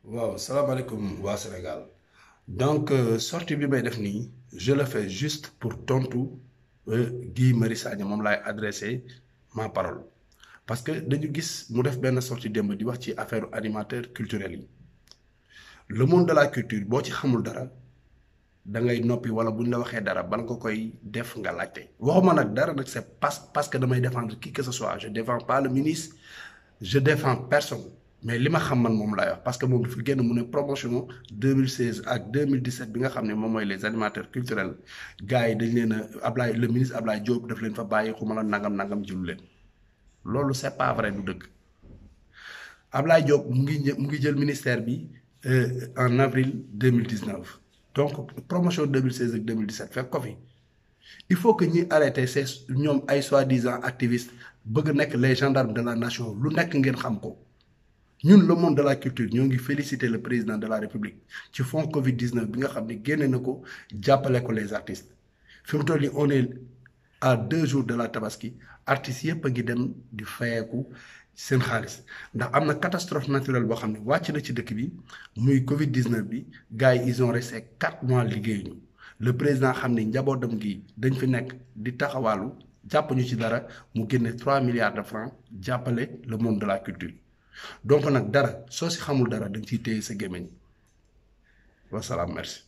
waaw salaamaaleykum waa Sénégal donc euh, sortie bi may def nii je le fais juste pour tontu euh, Guy Marius Sagna moom laay adressé ma parole parce que dañu gis mu def benn sortie démb di wax ci affaire animateur culturel yi le monde de la culture boo ci xamul dara da ngay noppi wala bu ñu la waxee dara bala nga koy def nga laajte waxuma nag dara nag c'est parce parce que damay défendre qui que ce soit je défends pas le ministre je défends personne mais li ma xam man moom laay wax parce que moom dafa génn mu ne promotion 2016 ak 2017 bi nga xam ne moom mooy les animateurs culturels gars yi dañ leen a Ablaye le ministre Ablaye Diop daf leen fa bàyyi xuma la nangam nangam jilu leen loolu c'est pas vrai du dëgg Ablaye Diop mu ngi mu ngi jël ministère bi en avril 2019 donc promotion 2016 ak 2017 fekk ko fi il faut que ñuy arrêter ces ñoom ay soi-disant activistes bëgg nekk les gendarmes de la nation lu nekk ngeen xam ko ñun le monde de la culture ñoo ngi féliciter le président de la république ci fonds Covid 19 bi nga xam ne génne na ko jàppale ko les artistes fi mu toll nii on est à deux jours de la tabaski artistes yëpp a ngi dem di fayeeku seen xaalis ndax am na catastrophe naturelle boo xam ne wàcc na ci dëkk bi muy Covid 19 bi gars yi ils ont resté quatre mois liggéeyuñu le président xam ne njabootam gi dañ fi nekk di taxawaalu jàpp ñu ci dara mu génne trois milliards de francs jàppale le monde de la culture. donc nag dara soo si xamul dara da nga ciy téye sa gémmiñ wasalaam merci